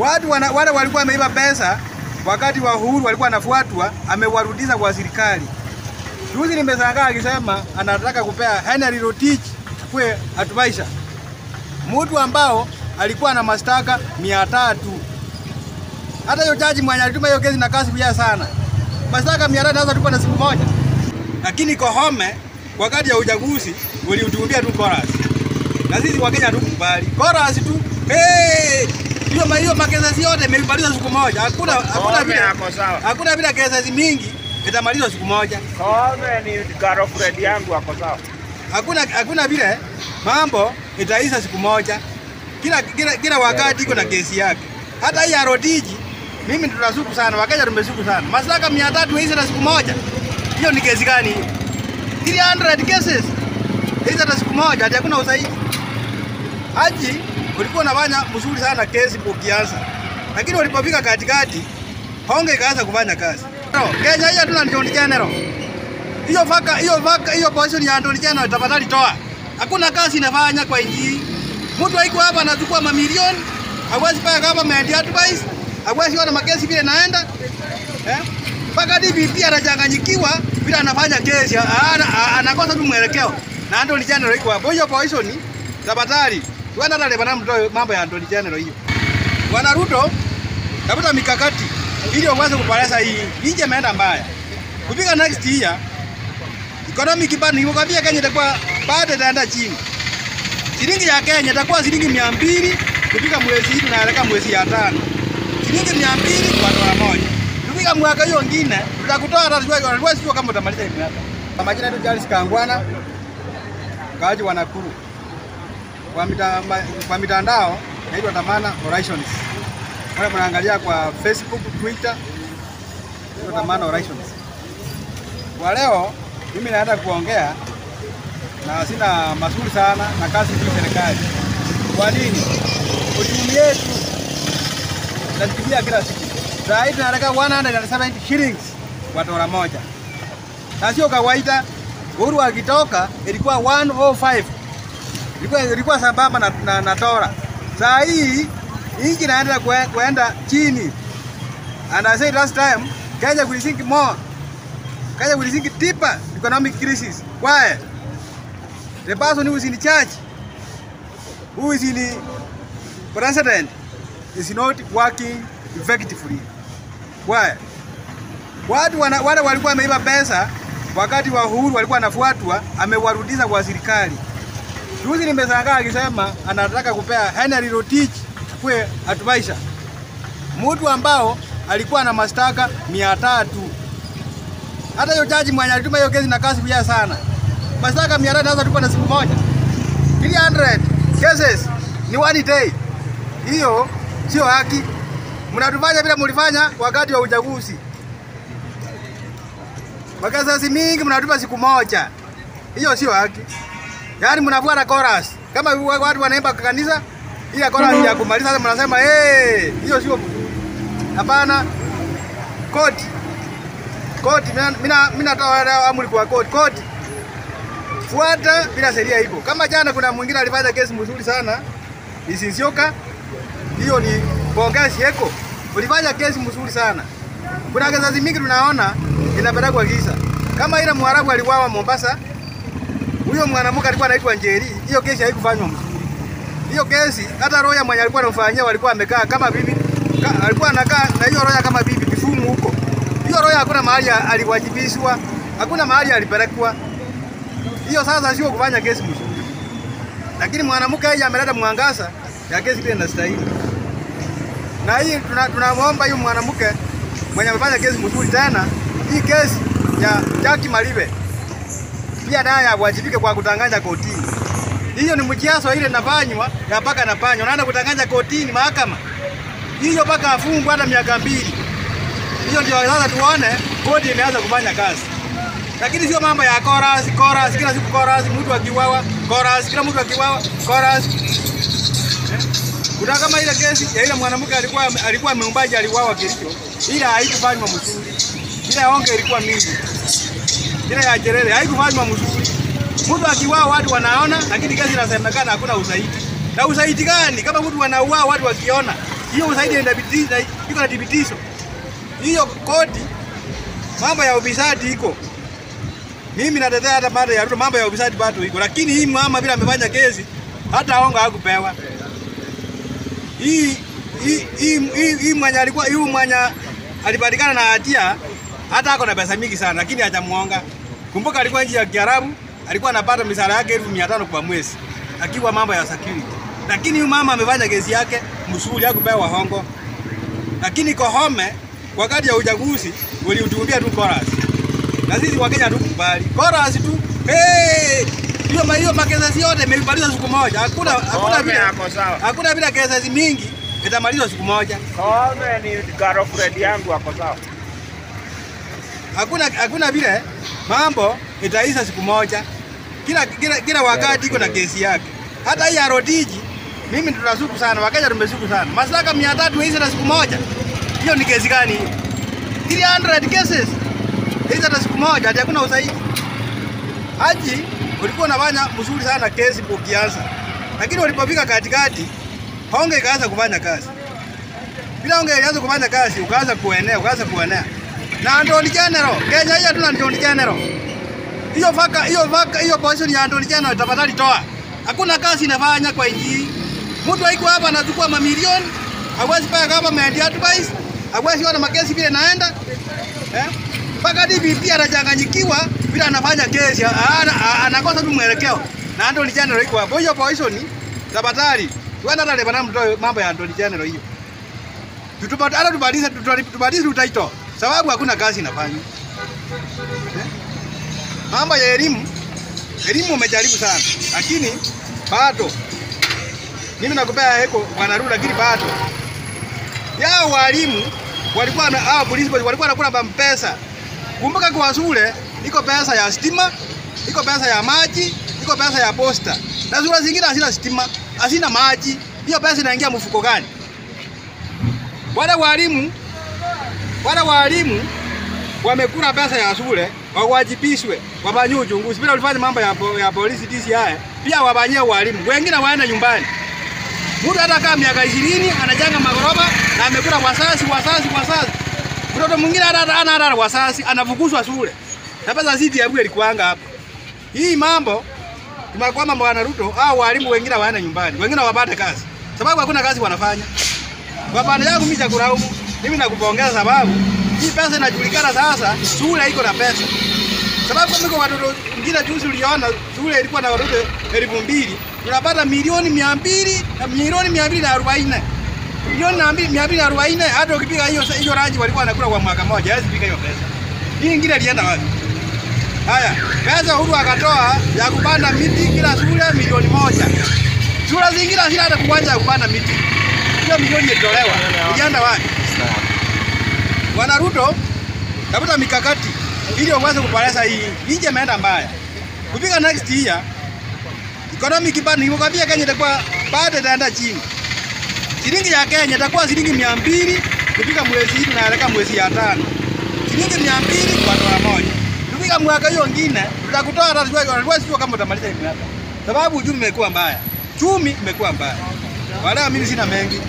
Watu wana, wale walikuwa wameiba pesa wakati wa uhuru walikuwa wanafuatwa, amewarudisha kwa serikali. Juzi nimeshangaa akisema anataka kupea Henry Rotich kwe advisor, mtu ambao alikuwa na mashtaka mia tatu. Hata hiyo jaji mwenye alituma hiyo kesi na kasi kuja sana, mashtaka mia tatu sasa tupo na siku moja, lakini Kohome wakati ya uchaguzi uliutumbia tu chorus, na sisi Wakenya hatukubali chorus tu hey! hiyo ma hiyo makesesi yote imemalizwa siku moja. Hakuna hakuna Koome vile ako sawa. hakuna vile kesesi mingi itamalizwa siku moja. Koome ni girlfriend yangu ako sawa. Hakuna hakuna vile mambo itaisha siku moja. Kila kila, kila wakati iko na kesi yake. Hata hii ya Rotiji mimi tunasuku sana, Wakenya tumesuku sana. Mashtaka 300 hizi na siku moja. Hiyo ni kesi gani hiyo? 300 cases. Hizi hata siku moja, hata hakuna usaidi. Haji ulikuwa unafanya mzuri sana kesi ukianza, lakini ulipofika katikati honge ikaanza kufanya kazi. No, Kenya hii hatuna Attorney General. Hiyo vaka hiyo vaka hiyo position ya Attorney General tafadhali toa. Hakuna kazi inafanya kwa nchi hii. Mtu haiko hapa anachukua mamilioni, hawezi paya government advice, hawezi ona makesi vile naenda. Eh? Mpaka DPP anachanganyikiwa vile anafanya kesi, ana- ana- anakosa tu mwelekeo. Na Attorney General iko hapo. Hiyo position tafadhali. Tuenda hata leba mtoe mambo ya Attorney General hiyo. Bwana Ruto, tafuta mikakati ili uweze kuboresha hii. Nchi imeenda mbaya. Kufika next year economic ban nimekwambia Kenya itakuwa bado itaenda chini. Shilingi ya Kenya itakuwa shilingi mia mbili kufika mwezi hii tunaelekea mwezi ya tano. Shilingi mia mbili kwa dola moja. Kufika mwaka hiyo ingine tutakutoa hata tunajua sio kama utamaliza hii miaka. Kwa majina yetu Charles Kangwana, kaaji wa Nakuru. Kwa, mita, ma, kwa mitandao naitwa Tamana Horizons. Wale mnaangalia kwa Facebook, Twitter, naitwa Tamana Horizons. Kwa leo mimi naenda kuongea na sina mazuri sana na kazi hii serikali. Kwa nini? Uchumi yetu tunatumia kila siku. Saa hii tunataka 170 shillings kwa dola moja, na sio kawaida. Uhuru akitoka ilikuwa 105 ilikuwa, ilikuwa sambamba na, na, na dola. Saa hii nchi inaenda kue- kuenda chini, and I said last time Kenya will sink more Kenya will sink deeper economic crisis. Why? The person who is in charge, who is in the president, is not working effectively. Why? Watu wana, wale walikuwa wameiba pesa wakati wa uhuru walikuwa wanafuatwa, amewarudisha kwa serikali. Juzi nimeshangaa akisema anataka kupea Henry Rotich kwe advisor, mtu ambao alikuwa na mashtaka mia tatu. Hata hiyo jaji mwenye alituma hiyo kesi na kasi kuja sana, mashtaka mia tatu sasa tupo na siku moja. 300 cases ni one day. Hiyo sio haki. Mnatufanya vile mlifanya wakati wa uchaguzi. Makasasi mingi mnatupa siku moja. Hiyo sio haki. Yaani mnafuata chorus. Kama watu wanaimba kwa kanisa, ile chorus ya kumaliza sasa mnasema eh, hiyo sio hapana. Koti. Koti mina mina natoa amri kwa koti. Koti. Fuata bila sheria iko. Kama jana kuna mwingine alifanya kesi mzuri sana. Isisioka. Hiyo ni pongezi yako. Ulifanya kesi mzuri sana. Kuna kesi mingi tunaona inapelekwa giza. Kama ile Mwarabu aliwawa Mombasa, huyo mwanamke alikuwa anaitwa Njeri, hiyo kesi haikufanywa mzuri. Hiyo kesi hata roya mwenye alikuwa anamfanyia walikuwa amekaa kama bibi, ka, alikuwa anakaa na hiyo roya kama bibi Kisumu huko. Hiyo roya hakuna mahali aliwajibishwa, hakuna mahali alipelekwa. Hiyo sasa sio kufanya kesi mzuri, lakini mwanamke yeye ameleta mwangaza ya kesi ile inastahili. Na hii tunamwomba tuna hiyo mwanamke mwenye amefanya kesi mzuri tena, hii kesi ya Jackie Malibe pia naye awajibike kwa kutanganya kotini. Hiyo ni mjiaso ile inafanywa ya mpaka nafanywa, naenda kutanganya kotini mahakama hiyo mpaka afungwe hata miaka mbili. Hiyo ndio sasa tuone koti imeanza kufanya kazi, lakini sio mambo ya chorus chorus, kila siku chorus, mtu akiwawa chorus, kila mtu akiwawa chorus. Kuna kama ile kesi ya ile mwanamke alikuwa alikuwa ameumbaji aliwawa Kericho, ila haikufanywa mzuri, ile onge ilikuwa mingi ile ya Nyerere haikufanywa mzuri. Mtu akiwao watu wanaona, lakini kesi inasemekana hakuna ushahidi. Na ushahidi gani kama mtu wanauao watu wakiona? Hiyo usaidi inadhibitisha iko na thibitisho. Hiyo koti mambo ya ufisadi iko. Mimi natetea hata mambo ya Ruto, mambo ya ufisadi bado iko, lakini hii mama vile amefanya kesi hata honga hakupewa. Hii hii hii hii- hii mwenye alikuwa hii mwenye alipatikana na hatia hata ako na pesa mingi sana, lakini hajamuonga. Kumbuka alikuwa nchi ya Kiarabu, alikuwa anapata misara yake elfu mia tano kwa mwezi akiwa mambo ya security, lakini huyu mama amefanya kesi yake msuri, hakupewa hongo. Lakini Kohome wakati ya uchaguzi uliutumbia tu chorus, na sisi Wakenya hatukubali chorus tu. Hey! hiyo ma- hiyo makesi yote imemalizwa siku moja, hakuna hakuna Koome vile ako sawa. hakuna vile kesi mingi itamalizwa siku moja. Koome ni girlfriend yangu ako sawa. hakuna hakuna vile mambo itaisha siku moja. Kila kila, kila wakati iko na kesi yake. Hata hii ya Rotiji mimi tunasuku sana, Wakenya tumesuku sana. Mashtaka 300 hizi na siku moja. Hiyo ni kesi gani hiyo? 300 cases hizi na siku moja, hadi hakuna usaidi. Haji ulikuwa unafanya mzuri sana kesi ukianza, lakini ulipofika katikati honge ikaanza kufanya kazi bila honge ilianza kufanya kazi, ukaanza kuenea, ukaanza kuenea na Anthony General. Kenya hii hatuna Anthony General. Hiyo vaka hiyo vaka hiyo position ya Anthony General tafadhali toa. Hakuna kazi inafanya kwa nchi hii. Mtu haiko hapa anachukua mamilioni, hawezi paya government advice, hawezi ona makesi vile naenda. Eh? Mpaka DPP anachanganyikiwa vile anafanya kesi, ana- ana- anakosa tu mwelekeo. Na Anthony General iko hapo. Hiyo position tafadhali. Tuenda hata Lebanon mtoe mambo ya Anthony General hiyo. Tutupata hata tubadilishe tubadilishe utaito sababu hakuna kazi inafanywa. Eh? Mambo ya elimu, elimu umejaribu sana, lakini bado mimi nakupea heko bwana Ruto, lakini bado yao walimu walikuwa na hao polisi walikuwa nakula pesa. Kumbuka kwa shule iko pesa ya stima, iko pesa ya maji, iko pesa ya posta, na shule zingine hazina stima, hazina maji. Hiyo pesa inaingia mfuko gani? Wale walimu wale walimu wamekula pesa ya shule, wawajibishwe, wafanyie uchunguzi. Bila ulifanya mambo ya, po, ya polisi DCI, pia wafanyie walimu, wengine waende nyumbani. Mtu hata kama miaka ishirini anajenga magorofa na amekula wasasi wasasi wasasi. Mtoto mwingine hata hata hana hata wasasi anafukuzwa shule. Na pesa zidi ya bure ilikuanga hapa. Hii mambo tumekwama bwana Ruto, hao walimu wengine waende nyumbani, wengine wapate kazi, sababu hakuna kazi wanafanya. Kwa pande yangu mimi chakulaumu, mimi nakupongeza sababu hii pesa inajulikana sasa, shule iko na pesa. Sababu kama iko watoto wengine juzi uliona shule ilikuwa na watoto elfu mbili tunapata milioni mia mbili na milioni mia mbili na arobaini milioni na mbili- mia mbili na arobaini hata ukipiga hiyo hiyo ranji walikuwa wanakula kwa mwaka mmoja, hawezi piga hiyo pesa. Hii ingine ilienda wapi? Haya, pesa Uhuru akatoa ya kupanda miti kila shule milioni moja. Shule zingine hazina hata kuwanja ya kupanda miti. Hiyo milioni ilitolewa. Ilienda wapi? Bwana Ruto, tafuta mikakati ili uweze kuboresha hii. Nchi imeenda mbaya. Kufika next year economic bado nimekwambia Kenya itakuwa bado itaenda chini. Shilingi ya Kenya itakuwa shilingi mia mbili kufika mwezi hii tunaelekea mwezi ya tano. Shilingi mia mbili kwa dola moja. Kufika mwaka hiyo ingine tutakutoa hata sijua sijua kama utamaliza hii miaka. Sababu uchumi umekuwa mbaya. Chumi imekuwa mbaya. Wala mimi sina mengi.